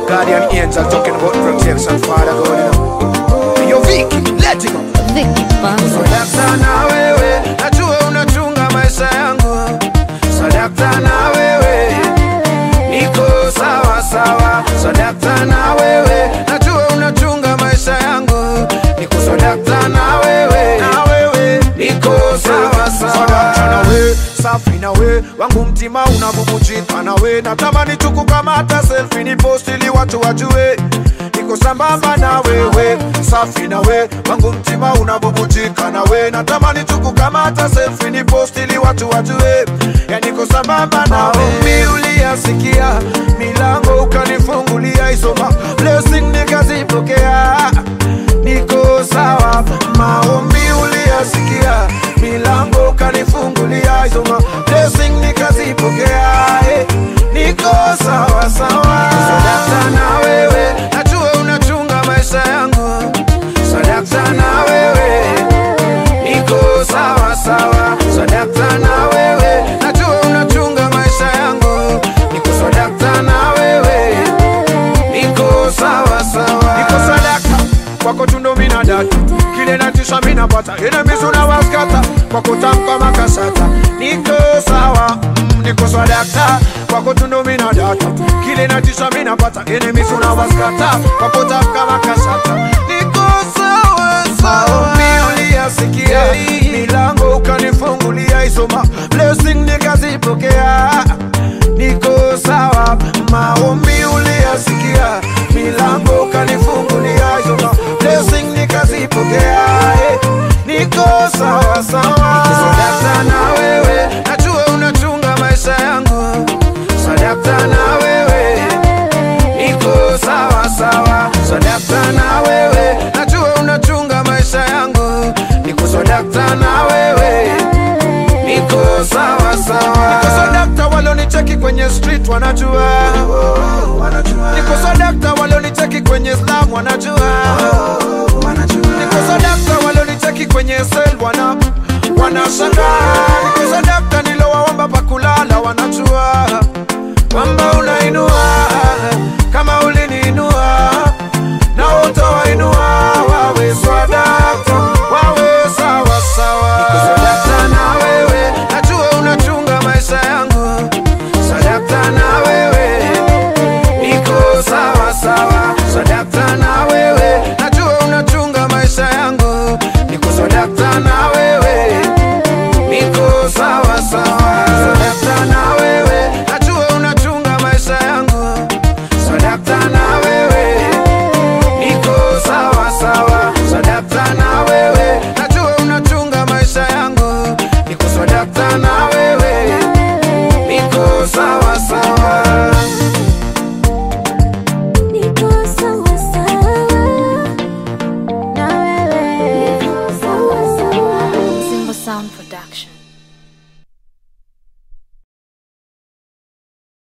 guardian angel talking about protection, Father God, you know. Hey, Yo, Vicky, let it go. Vicky Banzo. Sadakta na wewe, najua unachunga maisha yangu. Sadakta na wewe, niko sawa sawa. Sadakta na wewe, najua unachunga maisha yangu. Niko sadakta na wewe, na wewe, niko sawa sawa. Sadakta na wewe, safi na wewe, wangu mtima unabubujika na wewe. Natamani tu kukamata selfie ni post ili watu wajue niko sambamba na wewe, safi na we, wangu mtima unabubujika na we, natamani tu kukamata selfie ni post ili watu wajue, ya niko sambamba na we. Uliyasikia milango ukanifungulia, isoma blessing nikazipokea, niko sawa. Maombi uliyasikia milango ukanifungulia, isoma blessing nikazipokea, eh, niko sawa sawa. Sadakta na wewe, najua unachunga maisha yangu. Sadakta na wewe, niko sawa sawa. Sadakta na wewe, najua unachunga maisha yangu. Niko sadakta na wewe, niko sawa sawa. Niko sadakta kwako tundo mina data kile natisha mina pata enemies unawaskata kwako tamka makasata niko sawa mm, niko sadakta kwako tundo mina data kile natisha mina pata enemies unawaskata kwako tamka makasata niko sawa sawa uliyasikia milango ukanifungulia isoma blessing nikazipokea niko sawa maombi uliyasikia milango ukanifungulia isoma blessing nikazipokea eh, niko sawa sawa sadakta na wewe najua unachunga maisha yangu sadakta na wewe niko sawa sawa sadakta na wewe najua unachunga maisha yangu niko sadakta na wewe niko sawa sawa niko sadakta walonicheki kwenye street wanajua niko sadakta walonicheki kwenye slam wanajua niko sadakta walonicheki kwenye sel wana wanashangaa niko sadakta nilowaomba pakulala wanajua kwamba unainua kama uliniinua na utawainua wawe swadakta wawe sawa sawa niko sadakta na wewe najua unachunga maisha yangu sadakta na wewe niko sawa sawa sadakta na wewe najua unachunga maisha yangu niko sadakta na wewe niko sawa sawa sadakta na wewe najua unachunga maisha yangu sadakta na wewe niko sawa sawa sadakta na wewe najua unachunga maisha yangu niko sadakta na wewe niko sawa sawa Niko sawa sawa. Na wewe. Niko sawa sawa. Simba Sound Production.